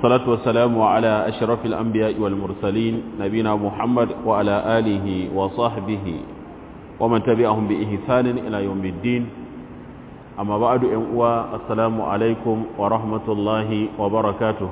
والصلاة والسلام على أشرف الأنبياء والمرسلين نبينا محمد وعلى آله وصحبه ومن تبعهم بإحسان إلى يوم الدين أما بعد أنوا السلام عليكم ورحمة الله وبركاته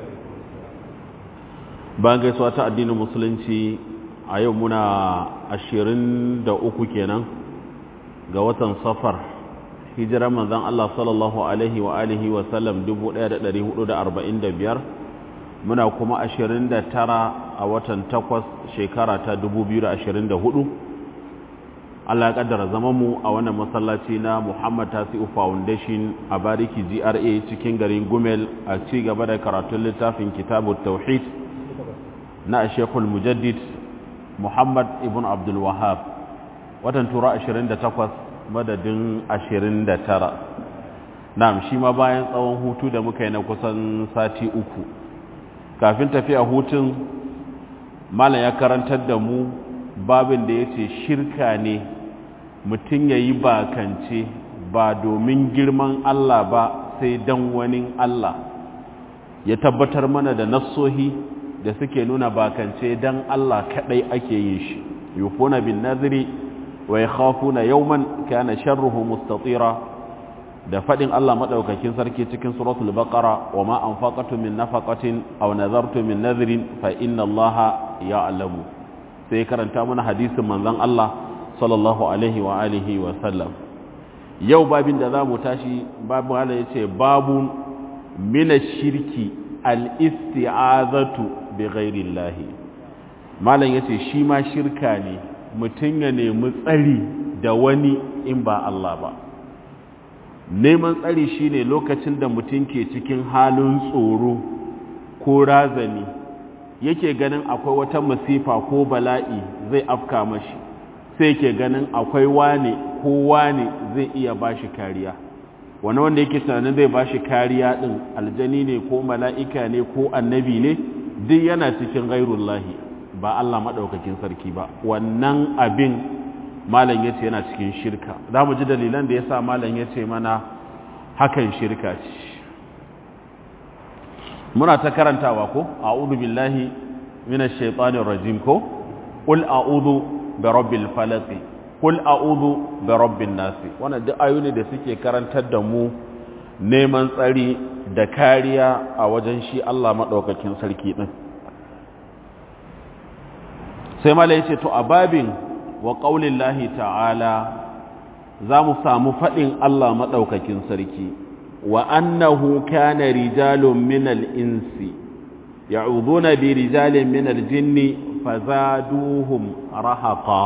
bayan gaisuwa ta addinin musulunci a yau muna ashirin da uku kenan ga watan safar hijirar manzan Allah sallallahu alaihi wa alihi wa sallam 1445 muna kuma ashirin da tara a watan takwas shekara ta 2024 Allah ya kaddara zamanmu a wannan masallaci na Muhammad Tasi'u Foundation a Bariki GRA cikin garin Gumel a ci gaba da karatun littafin Kitabut Tauhid na Sheikhul Mujaddid Muhammad ibn Abdul Wahhab watan tura 28 madadin 29 na'am shi ma bayan tsawon hutu da muka yi na kusan sati uku kafin tafiya hutun malam ya karantar da mu babin da yace shirka ne mutum yayi bakance ba domin girman Allah ba sai dan wani Allah ya tabbatar mana da nassohi da suke nuna bakance dan Allah kadai ake yin shi yufuna bin nadri wa yakhafuna yawman kana sharruhu mustatira da fadin Allah madaukakin sarki cikin suratul baqara wa ma anfaqatu min nafaqatin aw nazartu min nadhrin fa inna Allaha ya'lamu sai karanta mana hadisin manzon Allah sallallahu alaihi wa alihi wa sallam yau babin da zamu tashi babu Allah yace babu min shirki al-isti'azatu bi ghairillahi malam yace shi ma shirka ne mutum ya nemi tsari da wani in ba Allah ba neman tsari shine lokacin da mutum ke cikin halin tsoro ko razani yake ganin akwai wata masifa ko bala'i zai afka mashi sai yake ganin akwai wane ko wane zai iya bashi kariya wani wanda yake tunanin zai bashi kariya din aljani ne ko mala'ika ne ko annabi ne duk yana cikin gairullahi ba Allah maɗaukakin sarki ba wannan abin malam ya ce yana cikin shirka za mu ji dalilan da ya sa malam ya ce mana hakan shirka ce muna ta karantawa ko a'udhu billahi minash shaitanir rajim ko qul a'udhu bi rabbil falaq qul a'udhu bi rabbin nas wannan duk ayoyi da suke karantar da mu neman tsari da kariya a wajen shi Allah maɗaukakin sarki ɗin sai mala ya ce to a babin wa ƙaunin lahi ta'ala za mu samu faɗin Allah maɗaukakin sarki wa annahu kana rijalun minal insi ya'uduna bi rijalin minal jinni fazaduhum rahaqa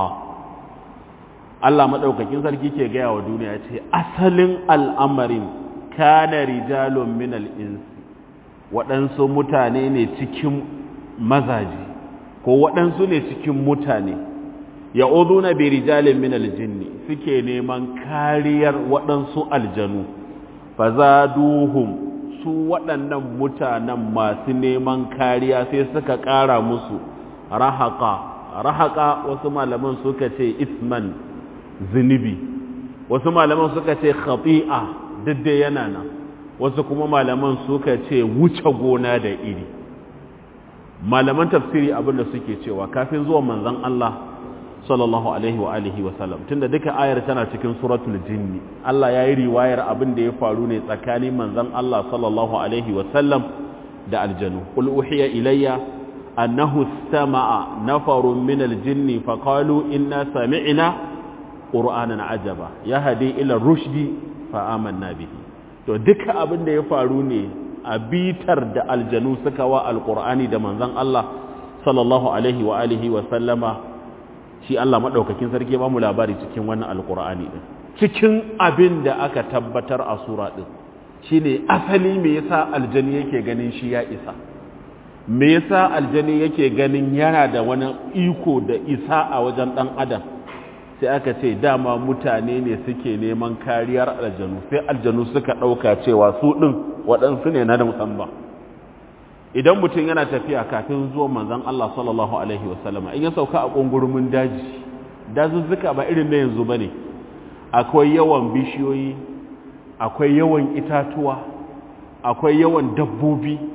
Allah maɗaukakin sarki ke gaya wa duniya ce asalin al'amarin kana rijalun minal insi waɗansu mutane ne cikin mazaji ko waɗansu ne cikin mutane ya na bi rijalin minal jinni suke neman kariyar waɗansu aljanu fazaduhum su waɗannan mutanen masu neman kariya sai suka ƙara musu rahaka rahaka wasu malaman suka ce isman zunubi wasu malaman suka ce khati'a duk dai yana nan wasu kuma malaman suka ce wuce gona da iri malaman tafsiri abinda suke cewa kafin zuwa manzon Allah sallallahu alaihi wa alihi wa sallam tunda duka ayar tana cikin suratul jinni Allah yayi riwayar abin da ya faru ne tsakanin manzon Allah sallallahu alaihi wa sallam da aljanu qul uhiya ilayya annahu istama'a nafarun min aljinni faqalu inna sami'na qur'anan ajaba yahdi ila rushdi fa'amanna bihi to duka abin da ya faru ne a bitar da aljanu suka wa alqur'ani da manzon Allah sallallahu alaihi wa alihi wa sallama shi Allah madaukakin sarki ba mu labari cikin wannan alqur'ani din cikin abin da aka tabbatar a sura din shine asali me yasa aljani yake ganin shi ya isa me yasa aljani yake ganin yana da wani iko da isa a wajen dan adam sai aka ce dama mutane ne suke neman kariyar aljanu sai aljanu suka ɗauka cewa su ɗin waɗansu ne na da musamman idan mutum yana tafiya kafin zuwa manzan Allah sallallahu Alaihi wasallama in ya sauka a ƙungurumin daji dazuzzuka ba irin na yanzu ba ne akwai yawan bishiyoyi akwai yawan itatuwa akwai yawan dabbobi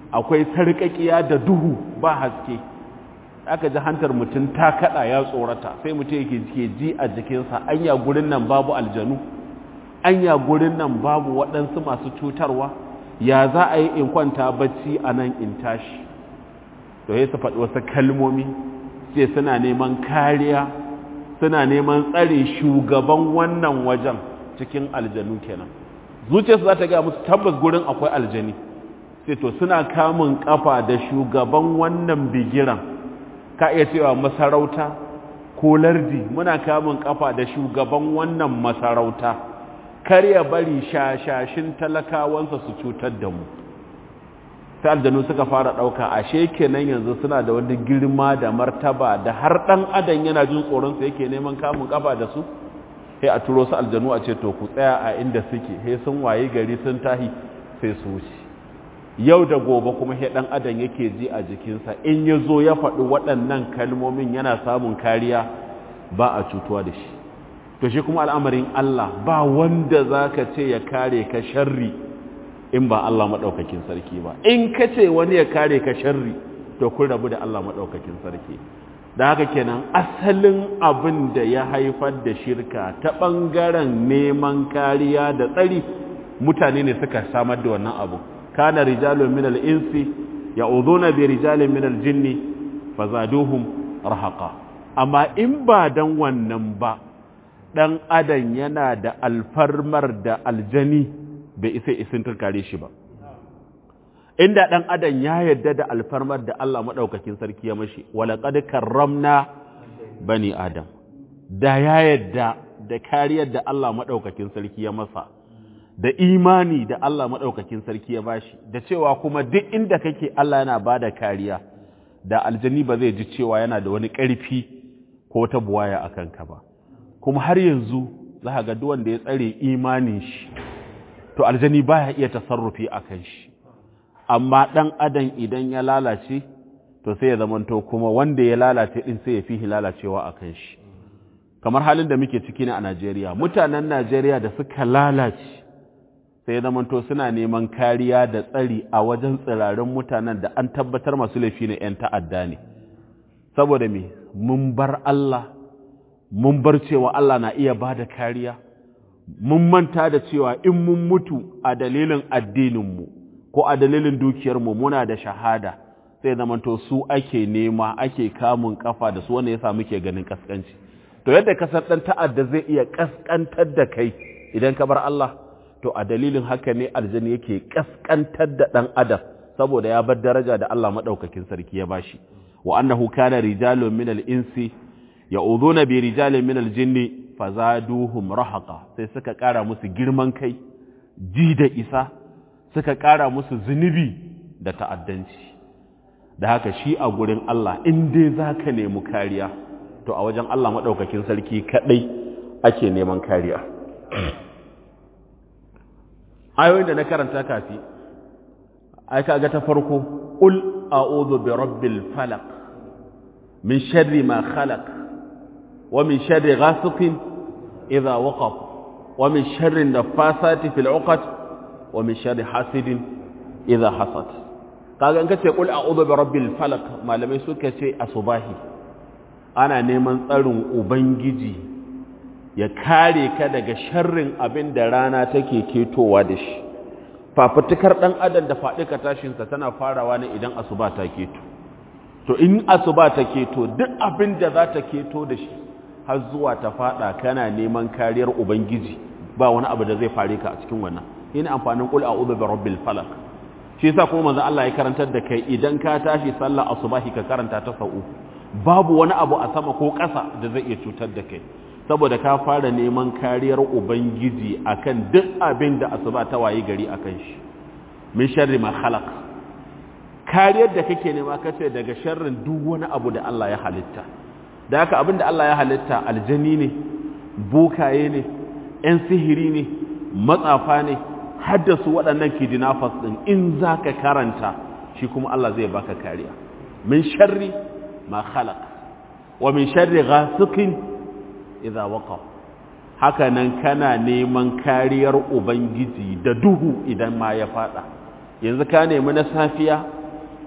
akwai sarƙaƙiya da duhu ba haske aka ji hantar mutum ta kaɗa ya tsorata sai mutum yake ke ji a jikinsa anya gurin nan babu aljanu anya gurin nan babu waɗansu masu cutarwa ya za a yi in kwanta bacci a nan in tashi to ya su faɗi wasu kalmomi sai suna neman kariya suna neman tsare shugaban wannan wajen cikin aljanu kenan zuciyarsu za ta gaya musu tabbas gurin akwai aljani sai to suna kamun kafa da shugaban wannan bigiran ka iya cewa masarauta ko lardi muna kamun kafa da shugaban wannan masarauta kar ya bari shashashin talakawansa su cutar da mu sai aljanu suka fara ɗauka ashe kenan yanzu suna da wani girma da martaba da har ɗan adam yana jin tsoronsa yake neman kamun kafa da su sai a turo su aljanu a ce to ku tsaya a inda suke sai sun waye gari sun tahi sai su wuce yau da gobe kuma sai ɗan adam yake ji a jikinsa in ya zo ya faɗi waɗannan kalmomin yana samun kariya ba a cutuwa da shi to shi kuma al'amarin Allah ba wanda za ka ce ya kare ka sharri in ba Allah maɗaukakin sarki ba in ka ce wani ya kare ka sharri to kun rabu da Allah maɗaukakin sarki da haka kenan asalin abin da ya haifar da shirka ta ɓangaren neman kariya da tsari mutane ne suka samar da wannan abu kana rijalun minal insi ya'udhuna bi rijalin minal jinni fazaduhum rahaqa amma in ba dan wannan ba dan adam yana da alfarmar da aljani bai isa isin turkare shi ba inda dan adam ya yadda da alfarmar da Allah madaukakin sarki ya mashi walaqad karramna bani adam da ya yadda da kariyar da Allah madaukakin sarki ya masa da imani da Allah madaukakin sarki ya bashi da cewa kuma duk inda kake Allah yana bada kariya da aljani ba zai ji cewa yana da wani ƙarfi ko ta buwaya akan ka ba kuma har yanzu za ga duk wanda ya tsare imanin shi to aljani baya iya tasarrufi akan shi amma dan adam idan ya lalace to sai ya zamanto kuma wanda ya lalace din sai ya fi lalacewa akan shi kamar halin da muke ciki ne a Najeriya mutanen Najeriya da suka lalace sai ya zamanto suna neman kariya da tsari a wajen tsirarin mutanen da an tabbatar masu laifi ne 'yan ta'adda ne saboda me mun bar Allah mun bar cewa Allah na iya ba da kariya mun manta da cewa in mun mutu a dalilin addininmu ko a dalilin dukiyarmu muna da shahada sai zamanto su ake nema ake kamun kafa da su wanda yasa muke ganin kaskanci to yadda kasar dan ta'adda zai iya kaskantar da kai idan ka bar Allah to a dalilin haka ne aljani yake kaskantar da dan adam saboda ya bar daraja da Allah madaukakin sarki ya bashi wa annahu kana rijalun min al-insi ya'udhuna bi rijalin min al-jinni fazaduhum rahaqa sai suka kara musu girman kai ji da isa suka kara musu zunubi da ta'addanci da haka shi a gurin Allah in dai zaka nemi kariya to a wajen Allah madaukakin sarki kadai ake neman kariya ayoyin da na karanta kafi ai kaga ta farko qul a'udhu bi rabbil falaq min sharri ma khalaq wa min sharri ghasiqin idha waqab wa min sharri naffasati fil 'uqad wa min sharri hasidin idha hasad kaga in kace qul a'udhu bi rabbil falaq malamai suka ce asubahi ana neman tsarin ubangiji ya kare ka daga sharrin abin da rana take ketowa da shi fafutukar ɗan adam da faɗika tashinsa tana farawa ne idan asuba ta keto to in asuba ta keto duk abin da za ta keto da shi har zuwa ta faɗa kana neman kariyar ubangiji ba wani abu da zai fare ka a cikin wannan ina amfanin qul a'udhu bi rabbil falaq shi yasa kuma manzon Allah ya karantar da kai idan ka tashi sallar asubahi ka karanta ta sau babu wani abu a sama ko ƙasa da zai iya cutar da kai saboda ka fara neman kariyar ubangiji akan duk abin da asuba ta wayi gari akan shi min sharri ma khalaq kariyar da kake nema kace daga sharrin duk wani abu da Allah ya halitta da haka abin da Allah ya halitta aljani ne bukaye ne ƴan sihiri ne matsafa ne haddasu waɗannan kidnappers din in zaka karanta shi kuma Allah zai baka kariya min sharri ma khalaq wa min sharri ghasiqin idza waqab haka nan kana neman kariyar ubangiji da duhu idan ma ya fada yanzu ka nemi na safiya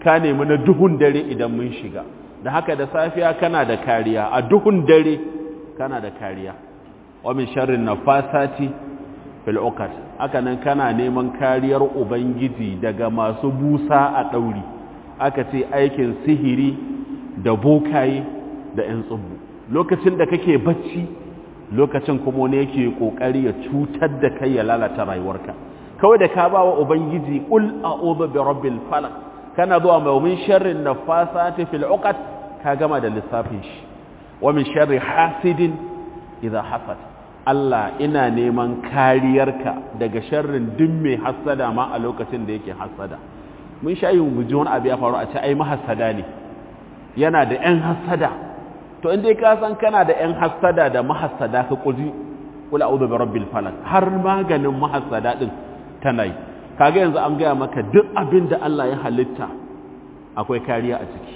ka nemi na duhun dare idan mun shiga da haka da safiya kana da kariya a duhun dare kana da kariya wa min sharrin nafasati fil uqad haka nan kana neman kariyar ubangiji daga masu busa a dauri aka ce aikin sihiri da bokaye da yan tsubbu lokacin da kake bacci lokacin kuma ne yake kokari ya cutar da kai ya lalata rayuwarka kawai da ka bawa ubangiji qul a'udhu bi rabbil falaq kana zuwa mai min sharrin nafasati fil uqad ka gama da lissafin shi wa min sharri hasidin idha hasad Allah ina neman kariyarka daga sharrin duk mai hasada ma a lokacin da yake hasada mun sha yin guji wani abu ya faru a ce ai mahasada ne yana da ƴan hasada to in dai ka san kana da ƴan hasada da mahasada ka kuji qul a'udhu bi rabbil falaq har maganin mahasada din tana yi kaga yanzu an gaya maka duk abin da Allah ya halitta akwai kariya a ciki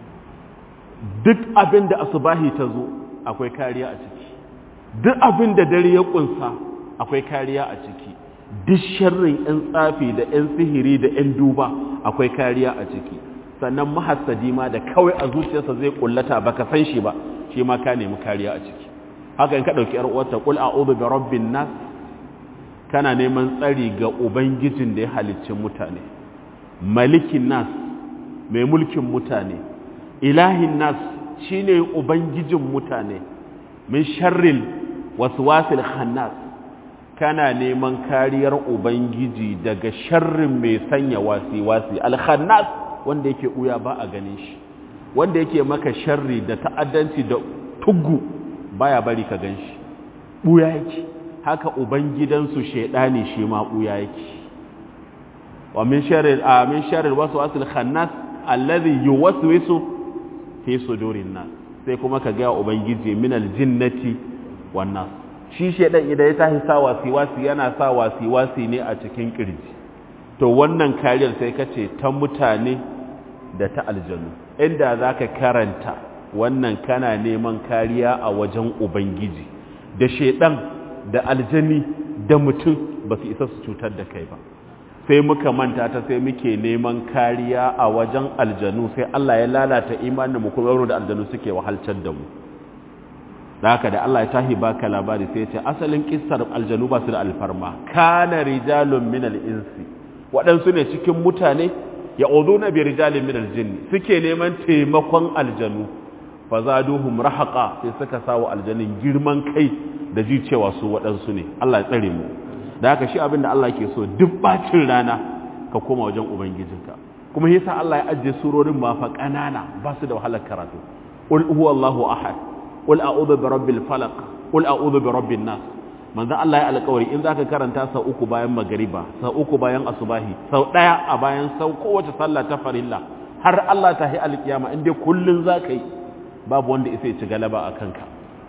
duk abin da asubahi ta zo akwai kariya a ciki duk abin da dare ya kunsa akwai kariya a ciki duk sharrin 'yan tsafi da 'yan sihiri da 'yan duba akwai kariya a ciki sannan mahassadi ma da kawai a zuciyarsa zai kullata baka san shi ba shi ma ka nemi kariya a ciki haka in ka dauki yar uwarta qul a'udhu bi rabbin nas kana neman tsari ga ubangijin da ya halicci mutane malikin nas mai mulkin mutane ilahin nas shine ubangijin mutane min sharril waswasil khannas kana neman kariyar ubangiji daga sharrin mai sanya wasi-wasi al-khannas wanda yake uya ba a ganin shi wanda yake maka sharri da ta'addanci da tuggu baya bari ka gan shi buya yake haka ubangidansu shedani shi ma buya yake wa min sharril a min sharril waswasil khannas alladhi yuwaswisu fi sudurin nas sai kuma ka ga ubangiji min aljinnati wan nas shi shedan idan ya tashi sa wasi-wasi yana sa wasi-wasi ne a cikin kirji to wannan kariyar sai kace ta mutane da ta aljanu inda zaka karanta wannan kana neman kariya a wajen ubangiji da shedan da aljani da mutum ba su isa su cutar da kai ba sai muka manta ta sai muke neman kariya a wajen aljanu sai Allah ya lalata imanin mu kuma da aljanu suke wahalcar da mu da haka da Allah ya tahi baka labari sai ya ce asalin kissar aljanu ba su da alfarma kana rijalun min al-insi waɗansu ne cikin mutane ya na bi rijalin min al-jinni suke neman taimakon aljanu fa zaduhum rahaqa sai suka sawo aljanin girman kai da ji cewa su waɗansu ne Allah ya tsare mu da haka shi abin da Allah ke so duk bacin rana ka koma wajen ubangijinka kuma yasa Allah ya ajiye surorin ma fa kanana ba su da wahalar karatu qul huwallahu ahad qul a'udhu bi rabbil falaq qul a'udhu bi rabbin nas manzo Allah ya alƙawari in zaka karanta sau uku bayan magariba sau uku bayan asubahi sau daya a bayan sau kowace sallah ta farilla har Allah ta yi alƙiyama in dai kullun zaka yi babu wanda isa ya ci galaba a kanka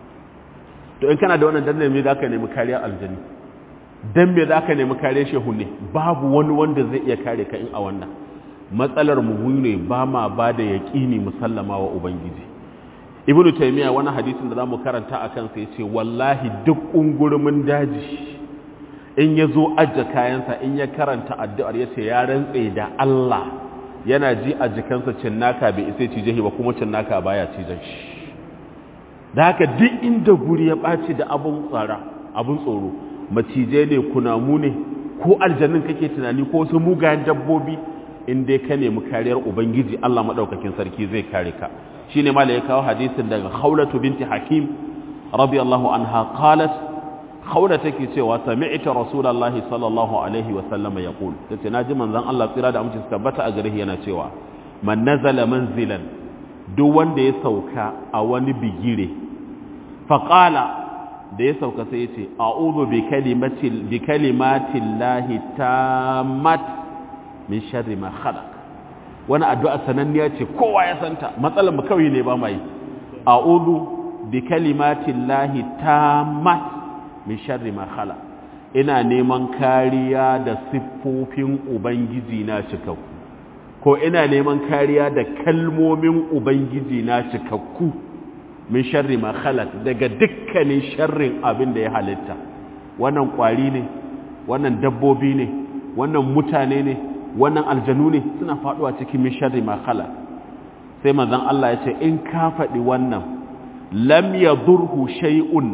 to in kana da wannan danne me zaka nemi kariyar aljani dan me zaka nemi kariyar shehu ne babu wani wanda zai iya kare ka in a wannan matsalar mu ne ba ma ba da yaqini musallama wa ubangiji ibnu taymiya wani hadisin da zamu karanta akan sa yace wallahi duk ungurumin daji in yazo ajja kayansa in ya karanta addu'ar yace ya rantse da Allah yana ji a jikansa cinnaka bai isa cije ba kuma cinnaka baya cijen shi da haka duk inda guri ya ɓaci da abun tsara abun tsoro macije ne kunamu ne ko aljannin kake tunani ko wasu mugayen dabbobi in dai ka nemi kariyar ubangiji Allah madaukakin sarki zai kare ka shine ma ya kawo hadisin daga Khawlatu binti Hakim radiyallahu anha qalat Khawla take cewa sami'tu Rasulullahi sallallahu alaihi wa sallama yaqul tace naji manzon Allah tsira da amince tabbata a gare yana cewa man nazala manzilan duk wanda ya sauka a wani bigire faqala da ya sauka sai yace a'udhu bi kalimatil bi kalimatillahi tammat min sharri ma khalaq wani addu'a sananniya ce kowa ya santa matsalar mu kawai ne ba mai a'udhu bi kalimatillahi tammat min sharri ma khalaq ina neman kariya da siffofin ubangiji na cikakku ko ina neman kariya da kalmomin ubangiji na cikakku min sharri ma khalaq daga dukkanin sharrin abin da ya halitta wannan kwari ne wannan dabbobi ne wannan mutane ne wannan aljanu ne suna faduwa cikin min sharri ma khalaq sai manzon Allah ya ce in ka faɗi wannan lam yadurhu shay'un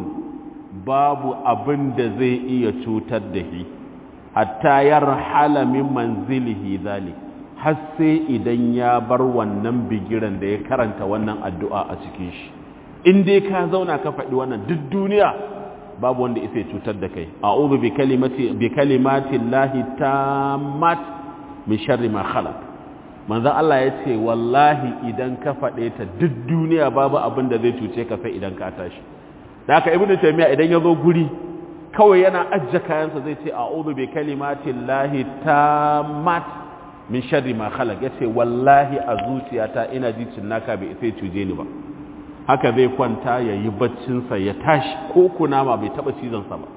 babu abin da zai iya cutar da shi hatta yarhala min manzilihi zalik har sai idan ya bar wannan bigiran da ya karanta wannan addu'a a cikin shi in dai ka zauna ka faɗi wannan duk duniya babu wanda isa cutar da kai a'udhu bi kalimati bi kalimati llahi tammat min sharri ma khalaq manzon Allah ya ce wallahi idan ka faɗe ta duk duniya babu abin da zai cuce ka sai idan ka tashi da haka ibnu taymiya idan ya zo guri kawai yana ajja kayansa zai ce a'udhu bi kalimati llahi tammat min sharri ma khalaq yace wallahi a zuciyata ina ji cinnaka bai sai cuje ni ba haka zai kwanta ya yi baccinsa ya tashi ko kunama bai taba cizonsa ba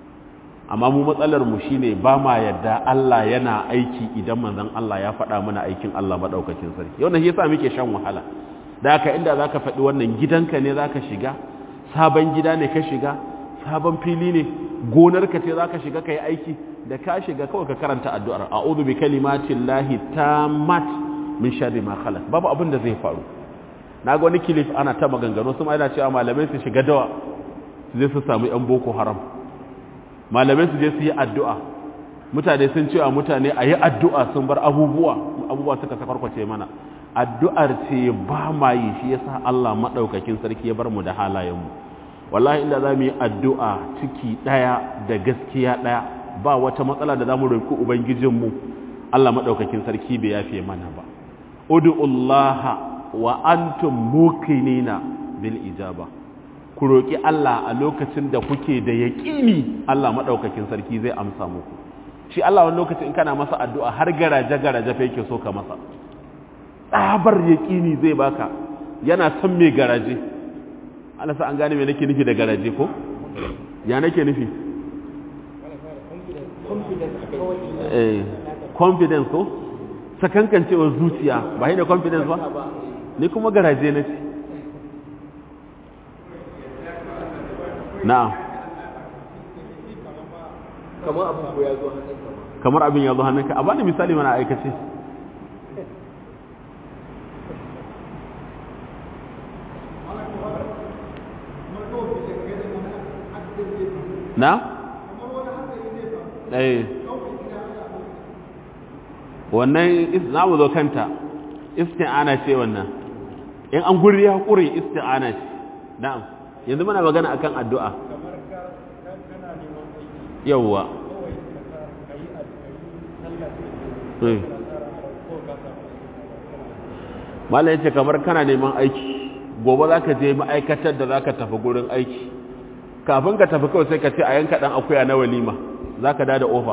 amma mu matsalar mu shine ba ma yadda Allah yana aiki idan manzon Allah ya faɗa mana aikin Allah madaukakin sarki yau ne yasa muke shan wahala da haka inda zaka faɗi wannan gidanka ne zaka shiga sabon gida ne ka shiga sabon fili ne gonarka ce zaka shiga kai aiki da ka shiga kawai ka karanta addu'ar a'udhu bi kalimatillahi tammat min sharri ma khalaq babu abin da zai faru na ga wani kilif ana ta maganganu su ma yana cewa malamai su shiga dawa su je su samu yan boko haram malamai su je su yi addu'a mutane sun cewa mutane a yi addu'a sun bar abubuwa abubuwa suka sakwarkwace mana addu'ar ce ba ma yi shi yasa Allah maɗaukakin sarki ya bar mu da halayenmu wallahi inda za mu yi addu'a ciki ɗaya da gaskiya ɗaya ba wata matsala da za mu roƙi ubangijinmu Allah maɗaukakin sarki bai yafe mana ba udu'ullaha wa antum muqinina bil ijaba ku roki Allah a lokacin da kuke da yaqini Allah madaukakin sarki zai amsa muku shi Allah wani lokacin in kana masa addu'a har garaje garaje fa yake so ka masa tsabar yaqini zai baka yana son me garaje Allah sa an gane me nake nufi da garaje ko ya nake nufi eh confidence ko sakankancewar zuciya ba shi ne confidence ba ni kuma garaje na ce na'am kamar abin ko ya zo hannunka kamar abin ya zo hannunka a bani misali mana aikace na? eh wannan za mu zo kanta isti'ana ce wannan in an guri ya ƙure isti'ana ce na'am yanzu muna magana akan addu'a yawwa Malam yace kamar kana neman aiki gobe za ka je ma'aikatar da za ka tafi gurin aiki kafin ka tafi kawai sai ka ce a yanka ɗan akuya na walima za ka da ofa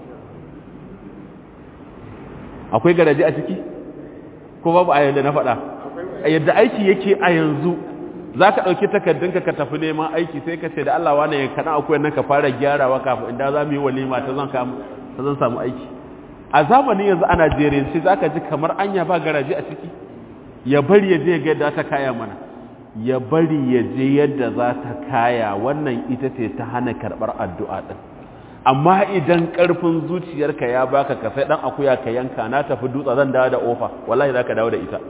akwai garaje a ciki ko babu a yadda na faɗa a yadda aiki yake a yanzu za ka ɗauki takardunka ka tafi neman aiki sai ka ce da Allah wane ya kaɗan akwai nan ka fara gyarawa kafin inda za mu yi walima ta zan samu aiki a zamanin yanzu a najeriya sai za ka ji kamar anya ba garaje a ciki ya bari ya je ga yadda ta kaya mana ya bari ya je yadda za ta kaya wannan ita ce ta hana karɓar addu'a ɗin amma idan ƙarfin zuciyarka ya baka ka sai ɗan akuya ka yanka na tafi dutsa zan dawo da ofa wallahi za ka dawo da ita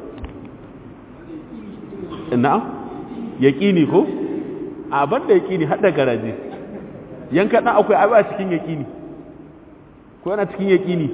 na'am yaƙini ko a ban da yaƙini har da garaje yanka ɗan akuya ba cikin yaƙini ko yana cikin yaƙini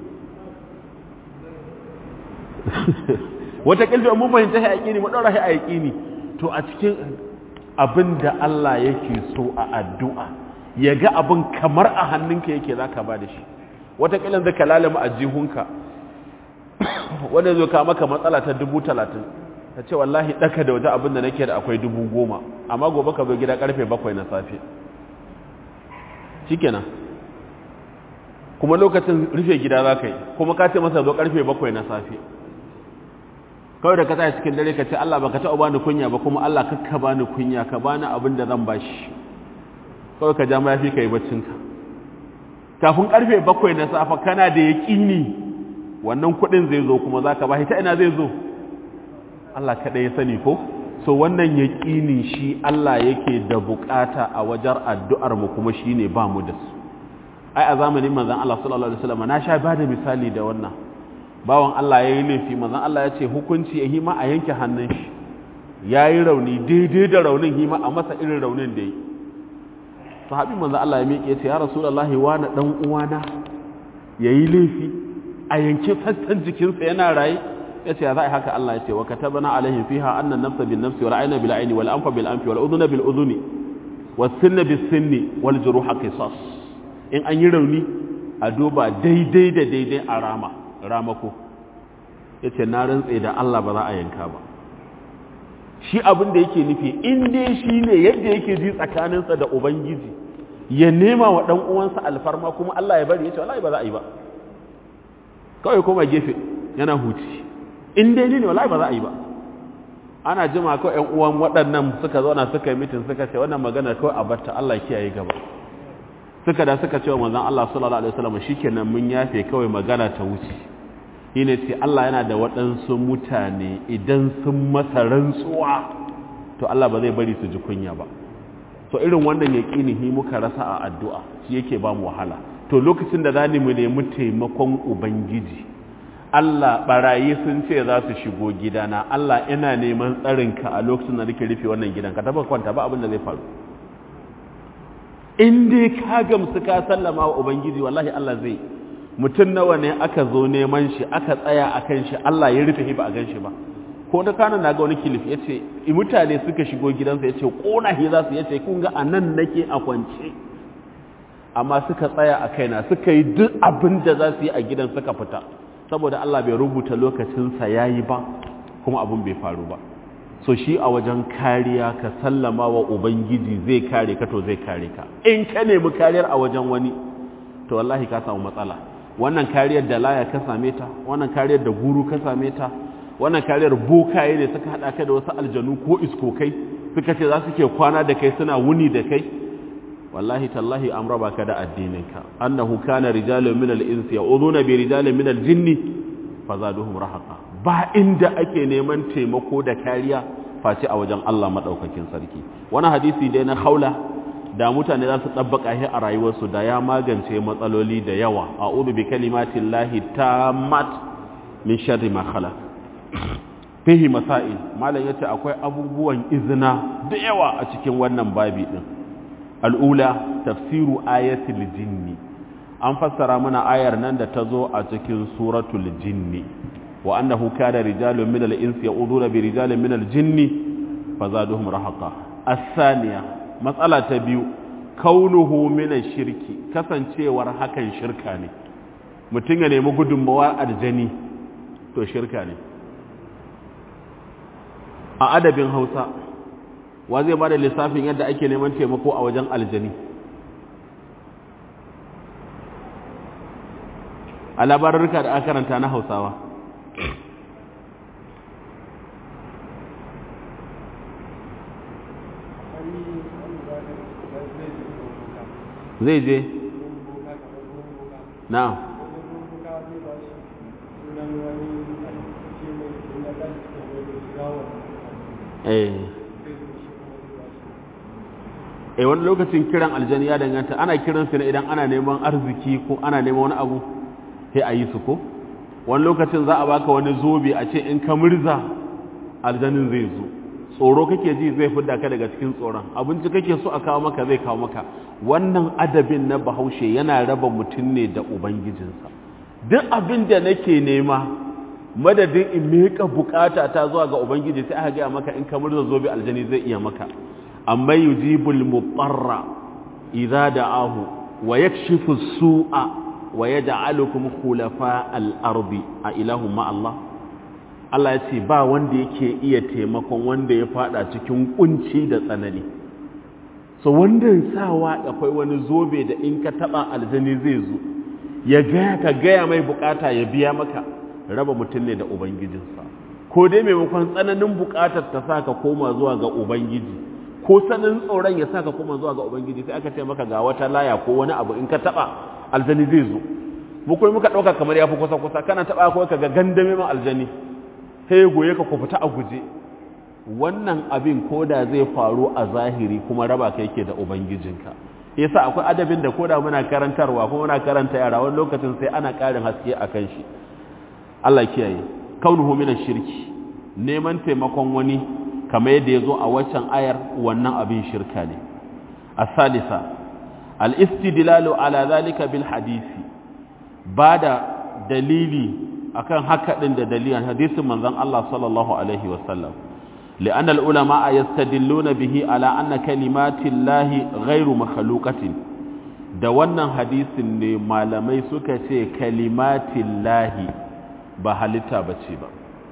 wata ƙilfi mun fahimta shi a yaƙini mu ɗaura shi a yaƙini to a cikin abin da Allah yake so a addu'a ya ga abin kamar a hannunka yake za ka ba da shi wataƙilin zai ka lalama a jihunka wanda zai kama maka matsala ta dubu talatin ta ce wallahi ɗaka da waje abin da nake da akwai dubu goma amma gobe ka zo gida ƙarfe bakwai na safe shi kenan kuma lokacin rufe gida za ka yi kuma ka ce masa zo ƙarfe bakwai na safe kawai da ka tsaya cikin dare ka ce Allah ba ka taɓa bani kunya ba kuma Allah kakka bani kunya ka bani abin da zan bashi kawai ka ja mayafi ka yi baccinka kafin karfe bakwai na safa kana da yaƙini wannan kuɗin zai zo kuma za ka ba ta ina zai zo Allah kaɗai ya sani ko so wannan yaƙini shi Allah yake da buƙata a wajen addu'ar mu kuma shi ne ba mu da su ai a zamanin manzon Allah sallallahu alaihi wasallam na sha bada misali da wannan bawan Allah yayi laifi manzon Allah ya ce hukunci ya hima a yanke hannun shi yayi rauni daidai da raunin hima a masa irin raunin da yi sahabi manzon Allah ya miƙe ya ce ya rasulullahi wani dan uwana yayi laifi a yanke sassan jikinsa yana raye ya ce ya za a haka Allah ya ce wa katabana alaihim fiha anna nafsa bin nafsi wal ayna bil ayni wal anfa bil anfi wal udhuna bil udhuni was sinna bis sinni wal juruha qisas in an yi rauni a duba daidai da daidai a rama ramako yace na rantse da Allah ba za a yanka ba shi abin da yake nufi in dai shi ne yadda yake ji tsakaninsa da ubangiji ya nema wa dan uwansa alfarma kuma Allah ya bari yace wallahi ba za a yi ba kawai koma gefe yana huci in dai ne wallahi ba za a yi ba ana jima kawai ƴan uwan waɗannan suka zauna suka yi mitin suka ce wannan magana kawai a barta Allah ya kiyaye gaba suka da suka ce wa manzon Allah sallallahu alaihi wasallam shikenan mun yafe kawai magana ta wuce shine ce Allah yana da waɗansu mutane idan sun masa rantsuwa to Allah ba zai bari su ji kunya ba to irin wannan yaqini muka rasa a addu'a shi yake ba mu wahala to lokacin da zani mu nemi taimakon ubangiji Allah barayi sun ce za su shigo gidana Allah ina neman tsarinka a lokacin da nake rufe wannan gidan ka taba kwanta ba abin da zai faru in dai ka gamsu ka sallama wa ubangiji wallahi Allah zai mutum nawa ne aka zo neman shi aka tsaya akan shi Allah ya rufe ba a gan shi ba ko da kana na ga wani kilif ya ce mutane suka shigo gidansa ya ce ƙona shi za su ya ce kun ga a nan nake a kwance amma suka tsaya a kaina suka yi duk abin da za su yi a gidan suka fita saboda Allah bai rubuta lokacinsa ya yi ba kuma abin bai faru ba so shi a wajen kariya ka sallama wa ubangiji zai kare ka to zai kare ka in ka nemi kariyar a wajen wani to wallahi ka samu matsala wannan kariyar da laya ka same ta wannan kariyar da guru ka same ta wannan kariyar bokaye ne suka haɗa ka da wasu aljanu ko iskokai suka ce za su ke kwana da kai suna wuni da kai wallahi tallahi an raba ka da addininka annahu kana rijalun min al-insi ya'uduna bi rijalin min al-jinni fazaduhum rahaqa ba inda ake neman taimako da kariya face a wajen Allah madaukakin sarki wani hadisi dai na haula da mutane za su tabbaka shi a rayuwarsu da ya magance matsaloli da yawa a'udhu bi kalimatillahi tammat min sharri ma khalaq fihi masail malam yace akwai abubuwan izina da yawa a cikin wannan babi din al'ula tafsiru ayatul jinni an fassara mana ayar nan da ta zo a cikin suratul jinni wa annahu kana rijalun min al-insi ya'uduna bi rijalin min al-jinni fazaduhum rahaqa as-thaniya matsala ta biyu kaunuhu min ash-shirki kasancewar hakan shirka ne mutum ya nemi gudunmawa aljani to shirka ne a adabin hausa wa zai ba da lissafin yadda ake neman taimako a wajen aljani a labarurka da aka karanta na hausawa zai je na eh eh wani lokacin kiran aljani ya danganta ana kiran su ne idan ana neman arziki ko ana neman wani abu sai a yi su ko wani lokacin za a baka wani zobe a ce in ka murza aljanin zai zo tsoro kake ji zai fidda ka daga cikin tsoron abinci kake so a kawo maka zai kawo maka wannan adabin na bahaushe yana raba mutum ne da ubangijinsa duk abin da nake nema madadin in miƙa bukata ta zuwa ga ubangiji sai aka gaya maka in ka murza zobe aljani zai iya maka amma yujibul mutarra idza da'ahu wa yakshifu su'a wa yaj'alukum khulafa al-ardi a ilahu ma Allah Allah ya ce ba wanda yake iya taimakon wanda ya fada cikin kunci da tsanani so wanda sawa akwai wani zobe da in ka taba aljani zai zo ya gaya ka gaya mai bukata ya biya maka raba mutum ne da ubangijinsa ko dai maimakon tsananin bukatar ta sa ka koma zuwa ga ubangiji ko sanin tsoron ya sa ka koma zuwa ga ubangiji sai aka ce maka ga wata laya ko wani abu in ka taba aljani zai zo mu kuma muka dauka kamar ya fi kusa kusa kana taba ko ka ga gandame ma aljani sai goye ka ku fita a guje wannan abin ko da zai faru a zahiri kuma raba ka yake da ubangijinka yasa akwai adabin da koda muna karantarwa ko muna karanta yara wani lokacin sai ana ƙarin haske akan shi Allah kiyaye kaunuhu min shirki neman taimakon wani kamar yadda yazo a waccan ayar wannan abin shirka ne as-salisa al-istidlalu ala zalika bil hadisi bada dalili akan haka din da dalilan hadisin manzon Allah sallallahu alaihi wasallam لأن العلماء يستدلون به على أن كلمات الله غير مخلوقة da wannan hadisin ne malamai suka ce kalimatin lahi ba halitta ba ce ba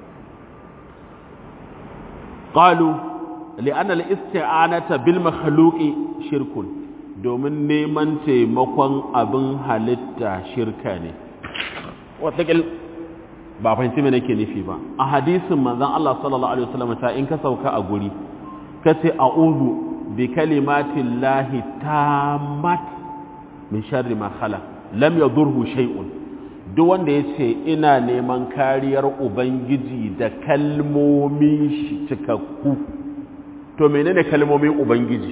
ƙalu li'an al'isti'anata bil makhluqi shirkun domin neman taimakon abin halitta shirka ne wataƙil ba fahimci me nake nufi ba a hadisin manzon Allah sallallahu alaihi wasallam ta in ka sauka a guri ka ce a'udhu bi kalimatin lahi tammat min sharri ma khala lam yadurhu shay'un duk wanda yace ina neman kariyar ubangiji da kalmomin shi cikakku to menene kalmomin ubangiji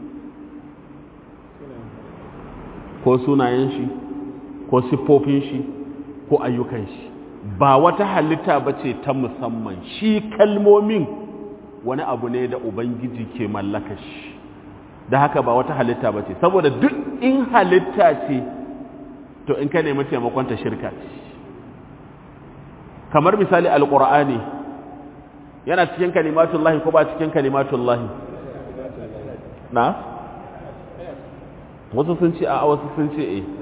ko sunayen shi ko siffofin shi ko ayyukan shi ba wata halitta ba ce ta musamman shi kalmomin wani abu ne da ubangiji ke mallaka shi da haka ba wata halitta ba ce saboda duk in halitta ce to in ka nemi taimakonta shirka ce kamar misali alkur'ani yana cikin kalimatullahi ko ba cikin kalimatullahi na wasu sun ce a wasu sun ce eh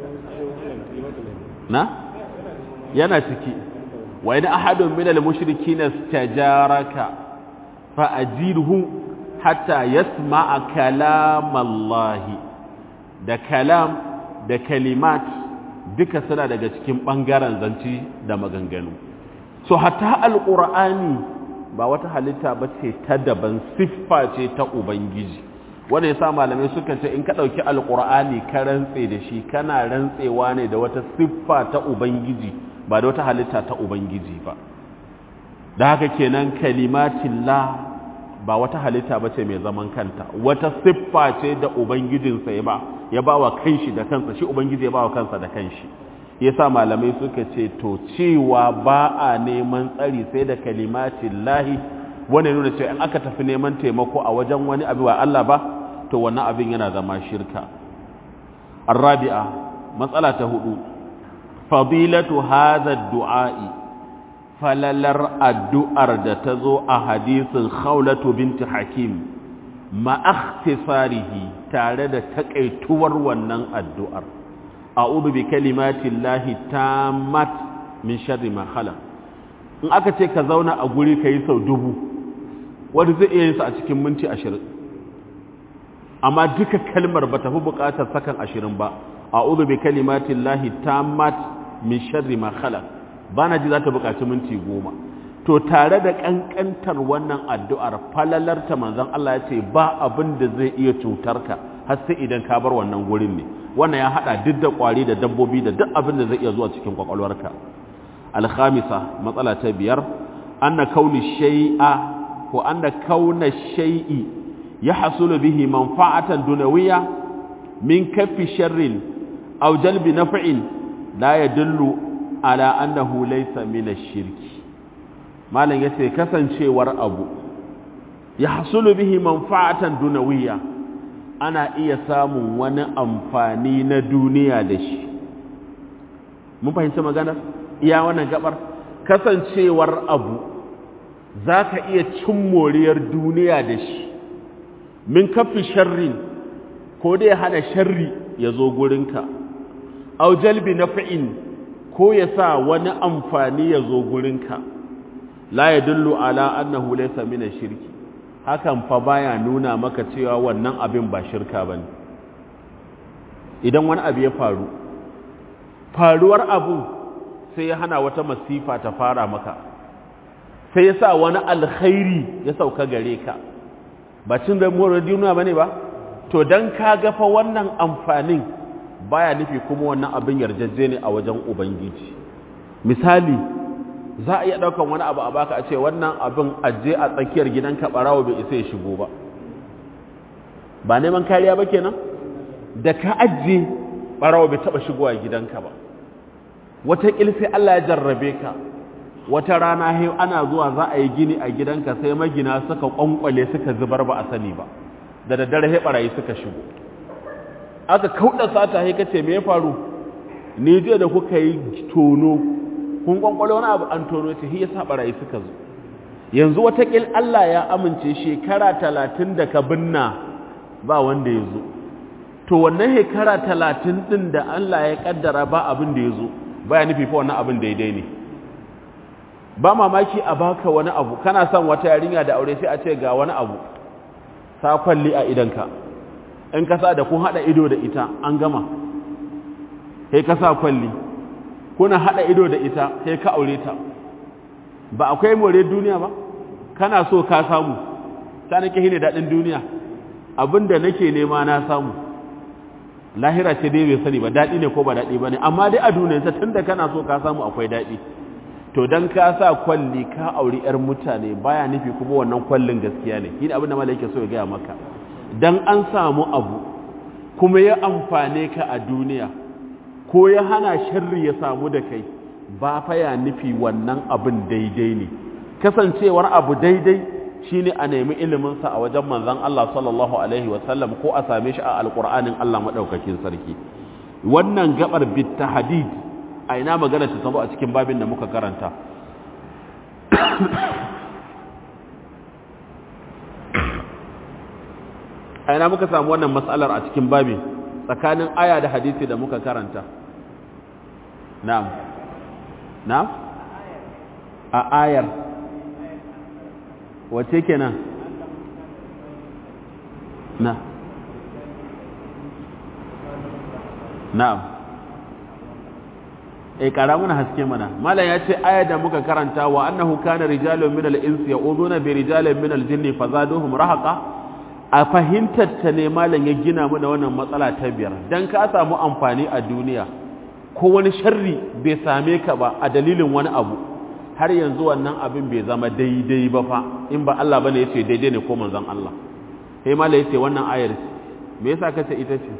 na yana ciki wa in ahadun min al-mushrikin istajaraka fa ajirhu hatta yasma'a kalam Allah da kalam da kalimat duka suna daga cikin bangaren zanci da maganganu so hatta alqur'ani ba wata halitta ba ce ta daban siffa ce ta ubangiji wanda yasa malamai suka ce in ka dauki alqur'ani ka rantse da shi kana rantsewa ne da wata siffa ta ubangiji ba da wata halitta ta Ubangiji ba da haka kenan kalimatillah ba wata halitta ba ce mai zaman kanta wata siffa ce da Ubangijinsa ya ba ya ba wa kanshi da kansa shi Ubangiji ya ba wa kansa da kanshi yasa malamai suka ce to cewa ba a neman tsari sai da kalimatillahi wanda nuna cewa in aka tafi neman taimako a wajen wani abu wa Allah ba to wannan abin yana zama shirka arabi'a matsala ta hudu fadilatu hadha du'a'i falalar addu'ar da ta zo a hadisin khawlatu binti hakim ma akhtisarihi tare da takaituwar wannan addu'ar a'udhu bi kalimati llahi tammat min sharri ma khalaq in aka ce ka zauna a guri kai sau dubu wanda zai iya yin sa a cikin minti 20 amma duka kalmar ba ta fi buƙatar sakan 20 ba a'udhu bi kalimati llahi tammat min sharri ma khalaq bana ji za ta buƙaci minti goma to tare da ƙanƙantar wannan addu'ar falalarta manzon Allah ya ce ba abin da zai iya cutar ka har sai idan ka bar wannan gurin ne wannan ya haɗa duk da ƙwari da dabbobi da duk abin da zai iya zuwa cikin kwakwalwarka alhamisa matsala ta biyar anna kauni shay'a ko anna kauna shay'i ya hasulu bihi manfa'atan dunawiyya min kaffi sharrin aw jalbi naf'in la yadullu ala annahu laysa min ash-shirki malam yace kasancewar abu ya hasulu bihi manfa'atan dunawiyya ana iya samun wani amfani na duniya da shi mun fahimci magana iya wannan gabar kasancewar abu zaka iya cin moriyar duniya da shi min kafi sharrin ko dai hana sharri ya zo gurinka au jalbi naf'in ko ya sa wani amfani ya zo gurinka la yadullu ala annahu laysa min ash-shirki hakan fa baya nuna maka cewa wannan abin ba shirka bane idan wani abu ya faru faruwar abu sai ya hana wata masifa ta fara maka sai ya sa wani alkhairi ya sauka gare ka ba cin da mura duniya bane ba to dan ka ga fa wannan amfanin baya nufi kuma wannan abin yarjejje ne a wajen ubangiji misali za a iya ɗaukan wani abu a baka a ce wannan abin aje a tsakiyar gidanka ɓarawo bai isa ya shigo ba ba neman kariya ba kenan da ka ajiye ɓarawa bai taɓa shigowa gidanka ba wata sai Allah ya jarrabe ka wata rana he ana zuwa za a yi gini a gidanka sai magina suka ƙwanƙwale suka zubar ba a sani ba da daddare he ɓarayi suka shigo aka kauɗa sata he kace me ya faru ni jiya da kuka yi tono kun ƙwanƙwale wani abu an tono ce hi yasa ɓarayi suka zo yanzu watakil Allah ya amince shekara talatin da ka binna ba wanda ya zo to wannan shekara talatin ɗin da Allah ya ƙaddara ba abin da ya zo ba ya nufi fa wannan abin daidai ne ba mamaki a baka wani abu kana son wata yarinya da aure sai a ce ga wani abu sa kwalli a idanka in ka sa da kun haɗa ido da ita an gama sai ka sa kwalli kuna haɗa ido da ita sai ka aure ta ba akwai more duniya ba kana so ka samu ta nake hine daɗin duniya abinda nake nema na samu lahira ce dai bai sani ba daɗi ne ko ba daɗi ba ne amma dai a duniyarsa tun da kana so ka samu akwai daɗi to don ka sa kwalli ka auri 'yar mutane baya nufi kuma wannan kwallin gaskiya ne shi ne abin da malaike so ya gaya maka don an samu abu kuma ya amfane ka a duniya ko ya hana sharri ya samu da kai ba fa ya nufi wannan abin daidai ne kasancewar abu daidai shine a nemi iliminsa a wajen manzon Allah sallallahu alaihi wasallam ko a same shi a alqur'anin Allah madaukakin sarki wannan gabar bit tahdid a ina magana ta zo a cikin babin da muka karanta a ina muka samu wannan matsalar a cikin babin tsakanin aya da hadisi da muka karanta na'am na? a ayar wace kenan na na'am eh kara muna haske mana malam ya ce ayar da muka karanta wa annahu kana rijalun min al-insi ya'uduna bi rijalin min al-jinni fazaduhum rahaqa a fahimtar ta ne malam ya gina mu da wannan matsala ta biyar dan ka samu amfani a duniya ko wani sharri bai same ka ba a dalilin wani abu har yanzu wannan abin bai zama daidai ba fa in ba Allah bane yace daidai ne ko manzon Allah sai mallai yace wannan ayar me yasa kace ita ce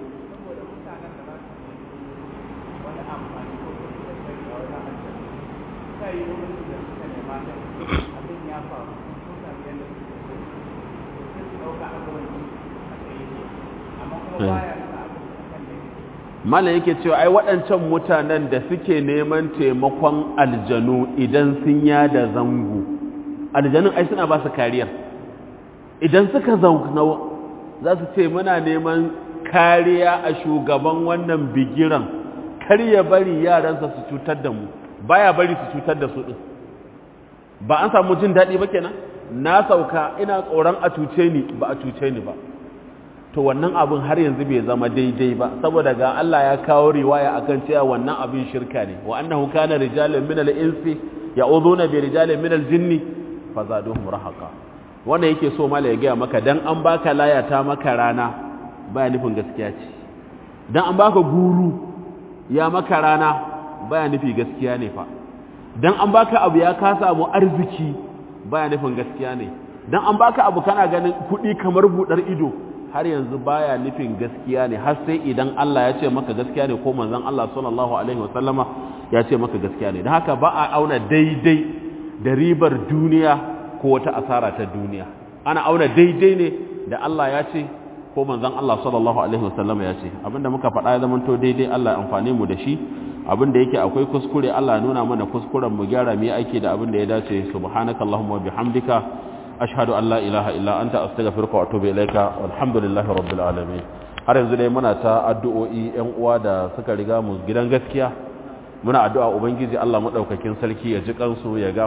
malam yake cewa ai waɗancan mutanen da suke neman taimakon aljanu idan sun yada zango aljanun ai suna ba su kariyar idan suka zauna za su ce muna neman kariya a shugaban wannan bigiran kar ya bari yaransa su cutar da mu baya bari su cutar da su din ba an samu jin daɗi ba kenan na sauka ina tsoron a cuce ni ba a cuce ni ba to wannan abin har yanzu bai zama daidai ba saboda ga Allah ya kawo riwaya akan cewa wannan abin shirka ne wa annahu kana rijalun min al-insi ya'uduna bi rijalin min al-jinni fazaduhum rahaqa wannan yake so mala ya gaya maka dan an baka laya ta maka rana baya nufin gaskiya ce dan an baka guru ya maka rana baya nufi gaskiya ne fa dan an baka abu ya ka samu arziki baya nufin gaskiya ne dan an baka abu kana ganin kuɗi kamar budar ido har yanzu baya nufin gaskiya ne har sai idan Allah ya ce maka gaskiya ne ko manzon Allah sallallahu alaihi wasallama ya ce maka gaskiya ne dan haka ba a auna daidai da ribar duniya ko wata asara ta duniya ana auna daidai ne da Allah ya ce ko manzon Allah sallallahu alaihi wasallama ya ce abinda muka faɗa ya zama to daidai Allah ya amfane mu da shi abinda yake akwai kuskure Allah ya nuna mana kuskuren mu gyara mu aiki da abinda ya dace subhanakallahumma wa bihamdika ashhadu an la ilaha illa anta astaghfiruka wa atubu ilaika walhamdulillahi rabbil alamin har yanzu dai muna ta addu'o'i yan uwa da suka riga mu gidan gaskiya muna addu'a ubangiji Allah madaukakin sarki ya ji kansu ya ga